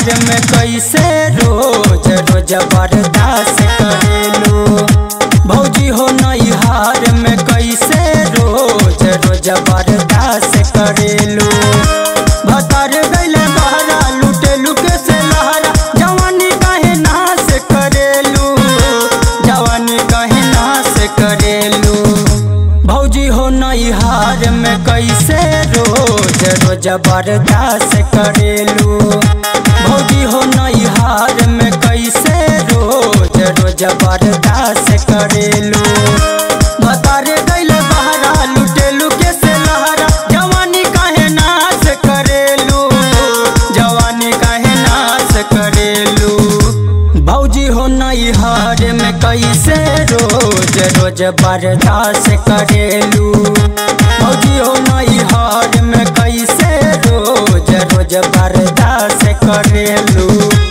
हार में कैसे रोज रोज बर्दाश्त करेलू भौजी हो नई हार में कैसे रोज रोज बर्दाश्त करेलू भतर गैले बहरा लुटे लुके से लहरा जवानी काहे नाश करेलू जवानी काहे नाश करेलू भौजी हो नई हार में कैसे रोज रोज बर्दाश्त करेलू भौजी हो नई हार में कैसे रोज रोज बर्दाश्त करेलू भतारे गैले बहरा लुटेलू के से लहरा जवानी काहे नाश करेलू जवानी काहे नाश करेलू भौजी हो नई हार में कैसे रोज रोज बर्दाश्त करेलू भौजी हो नई हार में कैसे रोज रोज बर्दाश्त करेलू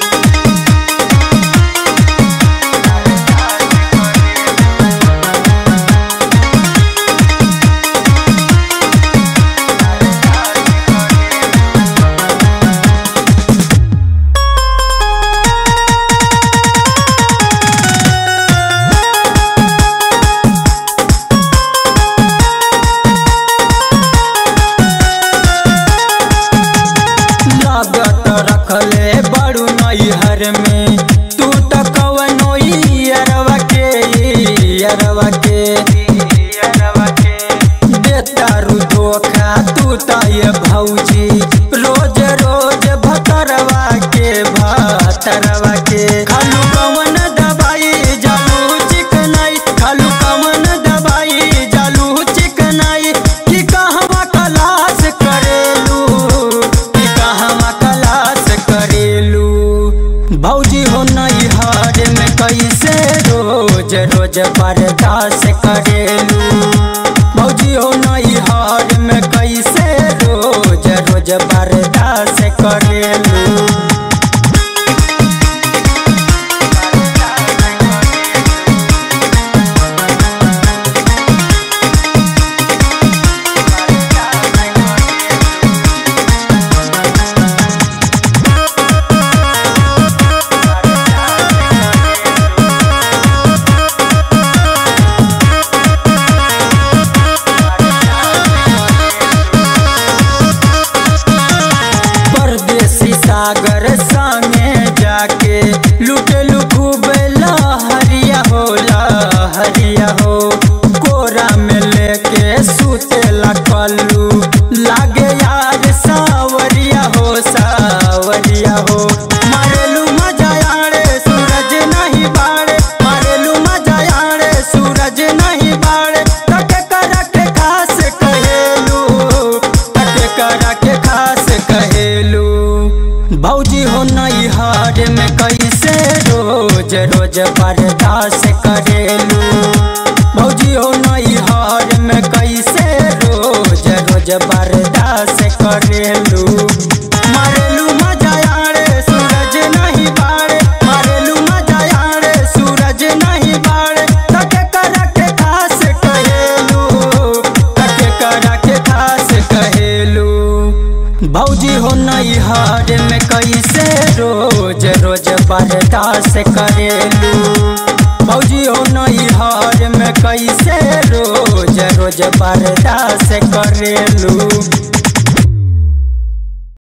लागत रखले बड़ू नैहर में तू त कवनो अरवा के अरवा के देतारू धोखा तू त ये भौजी रोज रोज भतरवा के भतरवा के खालू कवन दवाई जालू चिकनाई खालू कवन दवाई जालू चिकनाई कि कहवा कलास करेलू कि कहवा कलास करेलू भौजी हो नई हार में कैसे रोज रोज बर्दाश्त करेलू भौजी हो नई हार में कैसे रोज रोज बर्दाश्त करेलू परदेसी सागर संगे जाके लुटेलू खूब लहरिया हो लहरिया हो कोरा में लेके सुतेला कल्लू लागे यार सावरिया हो सावरिया हो मारेलू मजा आड़े सूरज नहीं बाड़े मारेलू मजा आड़े सूरज नहीं बाड़े तके करा के खास कहेलू तके करा के खास कहेलू भौजी हो नई हार में कैसे रोज रोज बर्दाश्त करेलू भौजी हो नई हार में कैसे रोज रोज बर्दाश्त करेलू मारेलू मजा आड़े सूरज नहीं बाड़े मारेलू मजा आड़े सूरज नहीं बाड़े तके करा के खास कहेलू तके करा के खास कहेलू भौजी हो नई हार में कैसे रोज रोज बर्दाश्त करेलू भौजी हो नई हार में कैसे रोज रोज बर्दाश्त करेलू